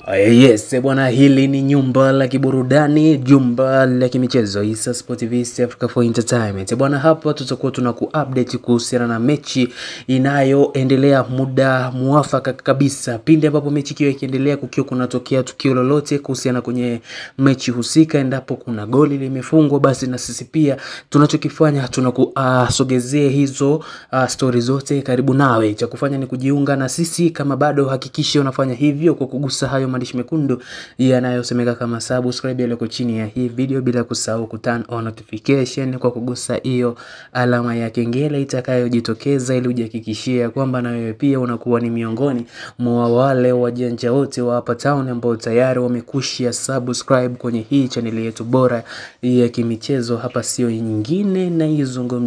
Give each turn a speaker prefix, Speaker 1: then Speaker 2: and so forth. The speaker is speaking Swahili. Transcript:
Speaker 1: Yes, bwana, hili ni nyumba la kiburudani, jumba la kimichezo Issa Sport TV East Africa for Entertainment. Bwana, hapa tutakuwa tuna kuupdate kuhusiana na mechi inayoendelea muda muafaka kabisa, pindi ambapo mechi ikiwa ikiendelea, kukiwa kunatokea tukio lolote kuhusiana kwenye mechi husika, endapo kuna goli limefungwa, basi na sisi pia tunachokifanya tunakusogezea uh, hizo uh, stori zote karibu nawe. Cha kufanya ni kujiunga na sisi, kama bado hakikisha unafanya hivyo kwa kugusa hayo maandishi mekundu yanayosemeka kama subscribe yaliyoko chini ya hii video, bila kusahau ku turn on notification kwa kugusa hiyo alama ya kengele itakayojitokeza, ili ujihakikishie kwamba na wewe pia unakuwa ni miongoni mwa wale wajanja wote wa hapa town ambao tayari wamekushia subscribe kwenye hii chaneli yetu bora ya kimichezo. Hapa sio nyingine na izungumza